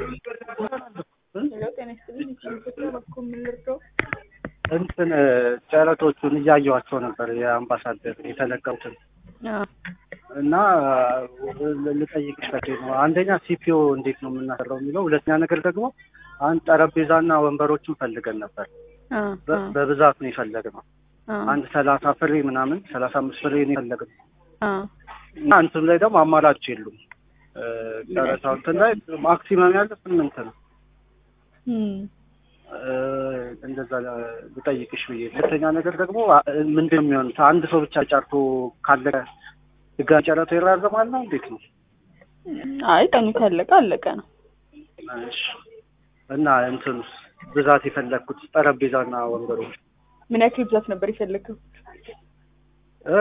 ሄሎ ጤና ይስጥልኝ። ኢትዮጵያ በኩል የምንረዳው እንትን ጨረቶቹን እያየኋቸው ነበር የአምባሳደር የተለቀቁትን እና ልጠይቅሽ ፈለጌ ነው። አንደኛ ሲፒኦ እንዴት ነው የምናሰራው የሚለው፣ ሁለተኛ ነገር ደግሞ አንድ ጠረጴዛና ወንበሮችን ፈልገን ነበር። በ- በብዛት ነው የፈለግነው። አንድ ሰላሳ ፍሬ ምናምን ሰላሳ አምስት ፍሬ ነው የፈለግነው እና እንትኑ ላይ ደግሞ አማራጭ የሉም። ጨረታው እንትን ላይ ማክሲመም ያለ ስምንት ነው። እንደዛ ልጠይቅሽ ብዬ። ሁለተኛ ነገር ደግሞ ምንድን ነው የሚሆኑት? አንድ ሰው ብቻ ጨርቶ ካለቀ ድጋሚ ጨረታው ይራዘማል ነው እንዴት ነው? አይ ቀኑ ካለቀ አለቀ ነው። እሺ። እና እንትኑስ ብዛት የፈለግኩት ጠረጴዛና ወንበሮች ምን ያክል ብዛት ነበር የፈለግከው? እ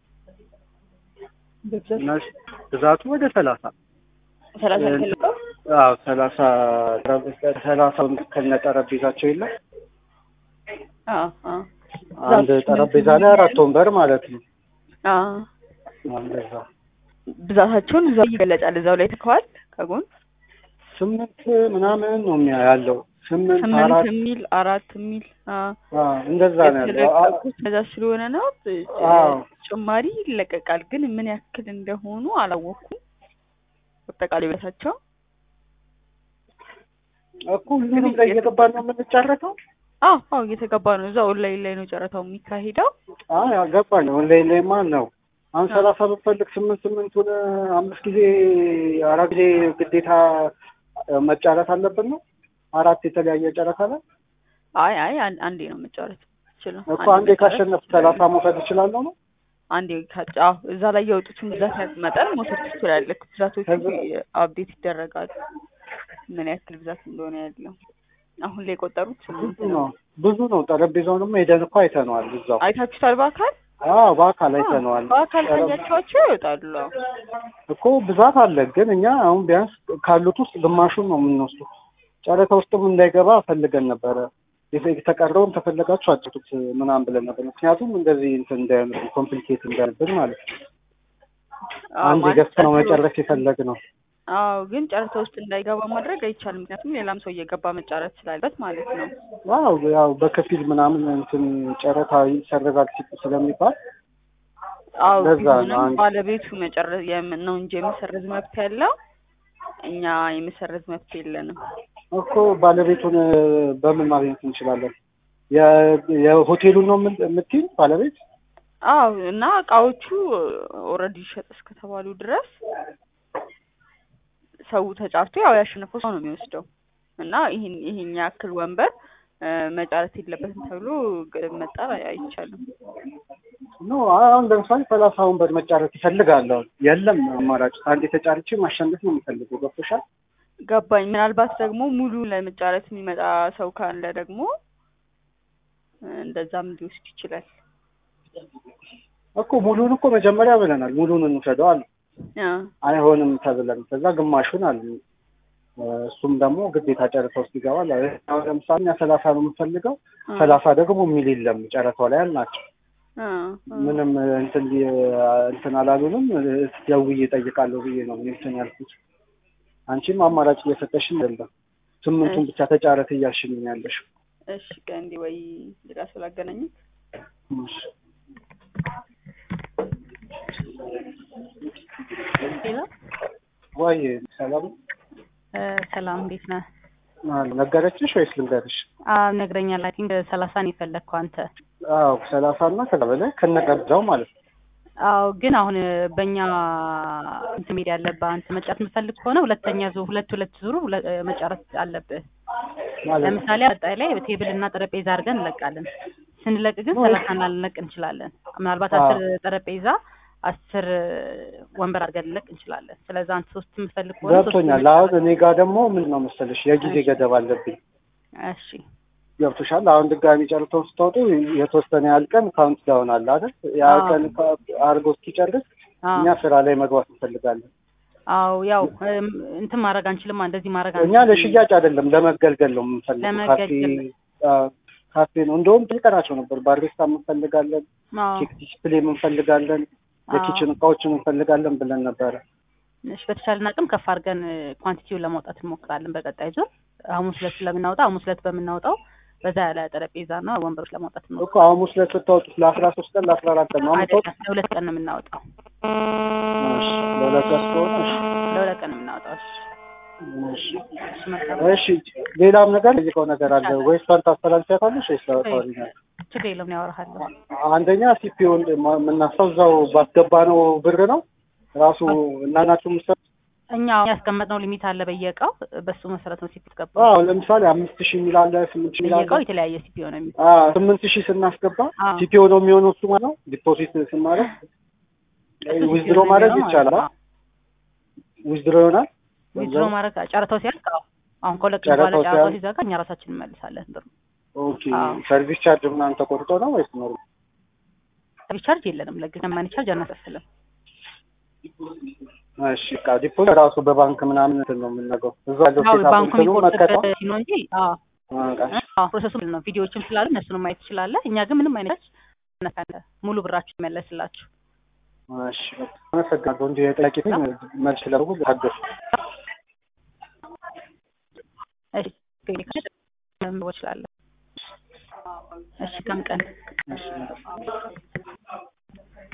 በብዛት እነሱ ብዛቱ ወደ ሰላሳ ሰላሳ የፈለገው አዎ ሰላሳ ሰላሳ ከነ ጠረጴዛቸው የለም አዎ አዎ አንድ ጠረጴዛ ላይ አራት ወንበር ማለት ነው። አዎ እንደዛ ብዛታቸውን እዛው ይገለጻል። እዛው ላይ ተከዋል ከጎን ስምንት ምናምን ነው የሚያ- ያለው ስምንት ስምንት አራት የሚል አራት የሚል አዎ አዎ እንደዛ ነው ያለው። አ- የተለቀቁት በዛ ስለሆነ ነው። አዎ ጭማሪ ይለቀቃል፣ ግን ምን ያክል እንደሆኑ አላወኩም። አጠቃላይ ብዛታቸው እኮ ሁሉንም ላይ እየገባን ነው የምንጨረሰው። አዎ አዎ እየተገባ ነው። እዛ ኦንላይን ላይ ነው ጨረታው የሚካሄደው። አይ ገባኝ። ኦንላይን ላይ ማን ነው አሁን ሰላሳ ብፈልግ ስምንት ስምንቱን አምስት ጊዜ አራት ጊዜ ግዴታ መጫረት አለብን ነው አራት የተለያየ ጨረታ ላይ አይ አይ አን- አንዴ ነው መጫረት ይችላል። እኮ አንዴ ካሸነፍ ሰላሳ መውሰድ እችላለሁ ነው አንዴ ካጫ አዎ እዛ ላይ የወጡትን ብዛት መጠን መውሰድ ትችላለህ። ብዛቶቹ ከዛ- አፕዴት ይደረጋሉ። ምን ያክል ብዛት እንደሆነ ያለው አሁን ላይ የቆጠሩት ስምንት ብዙ ነው። ነው ብዙ ነው። ጠረጴዛውንም ሄደን እኮ አይተነዋል እዛው። አይታችሁታል በአካል አዎ በአካል አይተነዋል። በአካል ጠረ- ካያቸዋቸው ይወጣሉ። አዎ እኮ ብዛት አለ፣ ግን እኛ አሁን ቢያንስ ካሉት ውስጥ ግማሹን ነው የምንወስደው። ጨረታ ውስጥም እንዳይገባ ፈልገን ነበረ። የተ- የተቀረውን ተፈለጋችሁ አጭቱት ምናምን ብለን ነበር። ምክንያቱም እንደዚህ እንትን እንዳይሆንብን ኮምፕሊኬት እንዳይሆንብን ማለት ነው። አዎ፣ አንድ ማለት ገዝተን ነው ጨርሶ- መጨረስ የፈለግ ነው። አዎ ግን ጨረታ ውስጥ እንዳይገባ ማድረግ አይቻልም። ምክንያቱም ሌላም ሰው እየገባ መጫረት ስላለበት ማለት ነው። ዋው ያው በከፊል ምናምን እንትን ጨረታ ይሰረዛል ሲል- ስለሚባል አዎ ለዛ ነው ቢሆንም አንድ- ባለቤቱ መጨረስ የም- ነው እንጂ የመሰረዝ መብት ያለው እኛ የመሰረዝ መብት የለንም። እኮ ባለቤቱን በምን ማግኘት እንችላለን? የ- የሆቴሉን ነው የምን- የምትይኝ ባለቤት? አዎ እና እቃዎቹ ኦልሬዲ ይሸጥ እስከተባሉ ድረስ ሰው ተጫርቶ ያው ያሸነፈው ሰው ነው የሚወስደው እና ይህን ይህን ያክል ወንበር እ፣ መጫረት የለበትም ተብሎ ግ- መጣል አይቻልም። ኖ አሁን ለምሳሌ ሰላሳ ወንበር መጫረት ይፈልጋለሁ። የለም አማራጭ አንድ የተጫረች ማሸነፍ ነው የምፈልገው። ገብቶሻል? ገባኝ። ምናልባት ደግሞ ሙሉ ለመጫረት የሚመጣ ሰው ካለ ደግሞ እ፣ እንደዛም ሊወስድ ይችላል። እኮ ሙሉን እኮ መጀመሪያ ብለናል። ሙሉን እንውሰደው አለ። አ፣ አይሆንም ተብለን ከዛ ግማሹን አለ። እሱም ደግሞ ግዴታ ጨረታ ውስጥ ይገባል። አሁን ለምሳሌ እኛ ሰላሳ ነው የምንፈልገው። አ፣ ሰላሳ ደግሞ የሚል የለም ጨረታው ላይ አልናቸው። አ፣ አ። ምንም እንትን ሊ- እንትን አላሉንም። ደውዬ እጠይቃለሁ ብዬ ነው እኔ እንትን ያልኩት። አንቺም አማራጭ እየሰጠሽኝ አይደለም። ስምንቱን ብቻ ተጫረት እያልሽኝ ነው ያለሽው። እሺ ከእንዲ ወይ ሌላ ሰው ላገናኘት። እሺ። ሄሎ ወይ ሰላም ሰላም፣ እንዴት ነህ? አለ ነገረችሽ ወይስ ልንገርሽ? አዎ ነግረኛል። አይ ቲንክ ሰላሳ ነው የፈለግከው አንተ። አዎ ሰላሳ እና ከዛ በላይ ከነቀብዛው ማለት ነው። አዎ ግን አሁን በእኛ እንትን መሄድ ያለብህ አንተ መጫረት የምትፈልግ ከሆነ ሁለተኛ ዙር ሁለት ሁለት ዙሩ ሁለ- መጫረት አለብህ። ማለት ነው። ለምሳሌ አጣይ ላይ ቴብል እና ጠረጴዛ አድርገን እንለቃለን። ስንለቅ ግን ሰላሳ ልንለቅ እንችላለን። ምናልባት አዎ። አስር ጠረጴዛ አስር ወንበር አድርገን ልንለቅ እንችላለን። ስለዛ አንተ ሶስት የምትፈልግ ከሆነ ሶስት ገብቶኛል። አሁን እኔ ጋር ደግሞ ምን ነው መሰለሽ የጊዜ ገደብ አለብኝ። እሺ ገብቶሻል። አሁን ድጋሚ ጨርሰው ስትወጡ የተወሰነ ያህል ቀን ካውንት ዳውን አለ አይደል? ያ አዎ። ቀን አድርጎ እስኪጨርስ አዎ እኛ ስራ ላይ መግባት እንፈልጋለን። አዎ ያው እም፣ እንትን ማድረግ አንችልም። እንደዚህ ማድረግ እኛ ለሽያጭ አይደለም ለመገልገል ነው የምንፈልገው። ካፌ ለመገልገል። አዎ፣ ካፌ ነው። እንደውም ጠይቀናቸው ነበር። ባሪስታ እንፈልጋለን፣ አዎ ኬክ ዲስፕሌይ እንፈልጋለን፣ አዎ። የኪችን እቃዎችን እንፈልጋለን ብለን ነበረ። እሺ በተቻለን አቅም ከፍ አድርገን ኳንቲቲውን ለማውጣት እንሞክራለን። በቀጣይ ዙር ሐሙስ ዕለት ስለምናወጣ ሐሙስ ዕለት በምናወጣው በዛ ያለ ጠረጴዛና ወንበሮች ለማውጣት ነው እኮ ሐሙስ ዕለት ስታወጡት ለአስራ ሶስት ቀን ለአስራ አራት ቀን ነው የምታወጡት? አይደለም፣ ለሁለት ቀን ነው የምናወጣው። እሺ ለሁለት ቀን ስለሆነ እሺ ለሁለት ቀን ነው የምናወጣው። እሺ እሺ እሺ መልካም እሺ ሌላም ነገር ጠይቀው ነገር አለ ወይስ ፈንታ አስተላልፊያታለሽ ወይስ ታወሪኛለሽ? ችግር የለውም እኔ አወራሃለሁ። አንደኛ ሲፒውን የምናስታው እዛው ባስገባነው ብር ነው ራሱ እናናችሁ ምሰ እኛ ያስቀመጥነው ሊሚት አለ በየእቃው በሱ መሰረት ነው ሲፒ ገባ አዎ ለምሳሌ አምስት ሺህ የሚል አለ ስምንት ሺህ የሚል አለ በየእቃው የተለያየ ሲፒ ነው የሚል አዎ ስምንት ሺህ ስናስገባ አዎ። ሲፒኦ ነው የሚሆነው እሱ ማለት ነው ዲፖዚት ስናደርግ ዊዝድሮ ማድረግ ይቻላል ዊዝድሮ ይሆናል ዊዝድሮ ማድረግ ጨረታው ሲያልቅ አዎ። አሁን ከሁለት ቀን በኋላ ጨረታው ጨረታው ሲያልቅ? ሲዘጋ እኛ ራሳችን እንመልሳለን ብሩ። ኦኬ አዎ። ሰርቪስ ቻርጅ ምናምን ተቆርጦ ነው ወይስ ነው ሰርቪስ ቻርጅ የለንም ለግል ማኒ ቻርጅ አናስከፍልም። እሺ በቃ ዲፖዚት ራሱ በባንክ ምናምን እንትን ነው የምናገው እዛ ያለው አዎ ሴት ባንኩ እንትኑ መከታ የሚቆርጥበት ነው እንጂ አዎ አዎ ፕሮሰሱ ምንድን ነው ቪዲዮዎችም ስላሉ እነሱንም ማየት ትችላለህ። እኛ ግን ምንም አይነት ነካለ ሙሉ ብራችሁ ይመለስላችሁ። እሺ በቃ አመሰግናለሁ እንጂ የጠያቂ መልስ ለሩ ታገሱ እሺ እችላለሁ። እሺ ከም ቀን እሺ